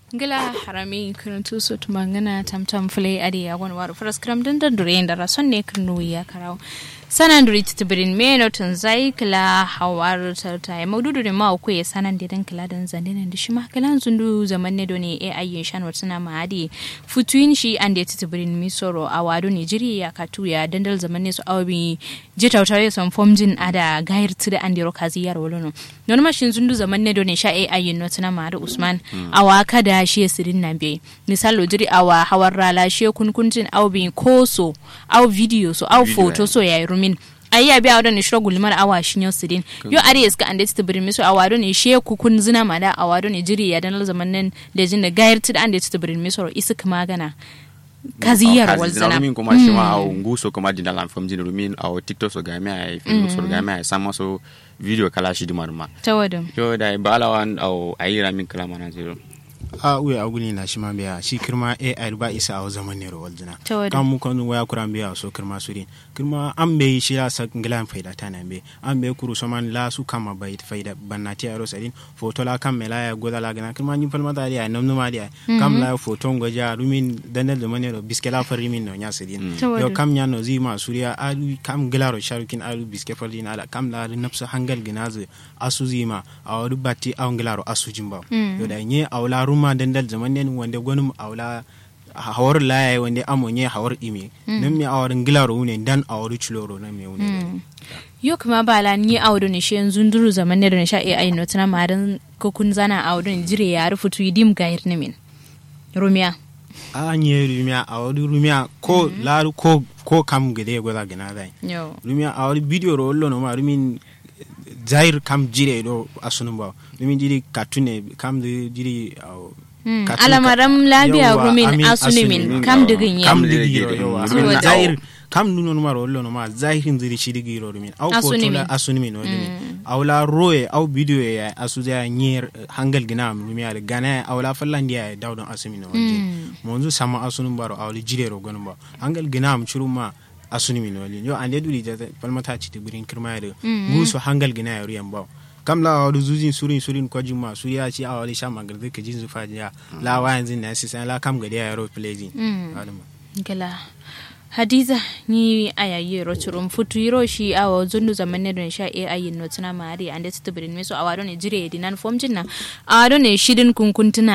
gila harami kirtu su tumangana tamtam fule adi ya wani waru faras kram din da dure da rason ne kirnu ya karau sanan duri titibirin me no tun zai kila hawar tarta ya maududu da ma ku ya sanan da dan kila dan zande nan shi ma kila zundu zaman ne doni e ayyin shan watsuna ma adi futuin shi an da titibirin mi soro a wado ne jiri ya katu ya dandal zaman ne su awabi jitautare son fomjin ada gair tida an da rokazi yar wolono non ma shin zundu zaman ne doni sha e ayyin no tuna ma da usman awa kada shi sirin na bai misalo jiri awa hawar rala shi kunkuntin au bi koso au video so au photo so ya rumin ayi ya biya wadon shiro gulmar awa shi ne sirin yo are iska ande ta birmi so awa don she ku kun zina ma da awa don jiri ya dan zaman nan da jin da gayar ta ande ta birmi so isi kuma gana kaziyar walzana rumin kuma shi ma au nguso kuma dinda lan fam jin rumin au tiktok so game ai film so game ai sama so video kala shi dimar ma tawadum yo da balawan au ayi ramin kala mana zero a uye aguni na shima biya shi kirma ai ba isa a zaman ne rawal jina Tawadum. kan mu kan waya kuran biya so kirma surin kirma an bai shi ya sa ngilan faida ta nan be an bai kuru soman la su kama bai faida bannati a rosarin foto la kan mela ya goda la gana kirma ni falma ta dia nam numa dia kam la foto ngoja rumin danal da mane ro biskela fari min no nya sirin Tawadum. yo kam nya no zi ma suriya alu kam gilaro sharukin alu biske farin ala kam la nafsu hangal ginazu asu zima a wadu batti a ngilaro asu jimba yo da nye awla ruma dandal zaman ne wanda gwanum awla hawar laye wanda amo nye hawar ime nan mi awar ngilaro wune dan awar chuloro nan mi wune yo kuma bala ni awdo ne shi yanzu duru zaman ne da sha e ayi no tuna ma dan ko kun zana awdo ne jire ya rufu tu idim gayar ne min rumiya a nye rumia awar rumia ko laru ko ko kam gede goda gina dai yo rumia awar video ro ollo no ma rumin zair kam jire do asunum ba rumin jiri katune kam de jiri aw Mm, katun- alamaram labiya Yawwa, rumin amin, asunumin asunumin, kam yawwa. digin ya kam Kam digi digi ro digi. yawa Rumin rumin da- zair kam nuno numa ro ollo no ma zahirin ziri shi digi ro rumin aw foto Asunumin. la asunumin o rumin aw la roye aw video ya asu ya nyer hangal gina am rumin ya gana aw la fallandi ya dawdon asumin o monzu sama asunum baro aw li jire ro gonum ba hangal gina am churuma asunumi no yo ande duri da palmata ci tibirin kirma ya nguso hangal gina ya ruyan ba kam la wadu zuzin surin surin ko juma su ya ci awali sha magar da ka jin zufa ya la wa yanzu na sisan la kam gadi ya ro plejin adama gala hadiza ni ayayi rochurum futu yiro shi awa zundu zaman ne don sha e ayin no tuna mari ande titibirin meso awado ne jire dinan fom jinna awado ne shidin kunkuntuna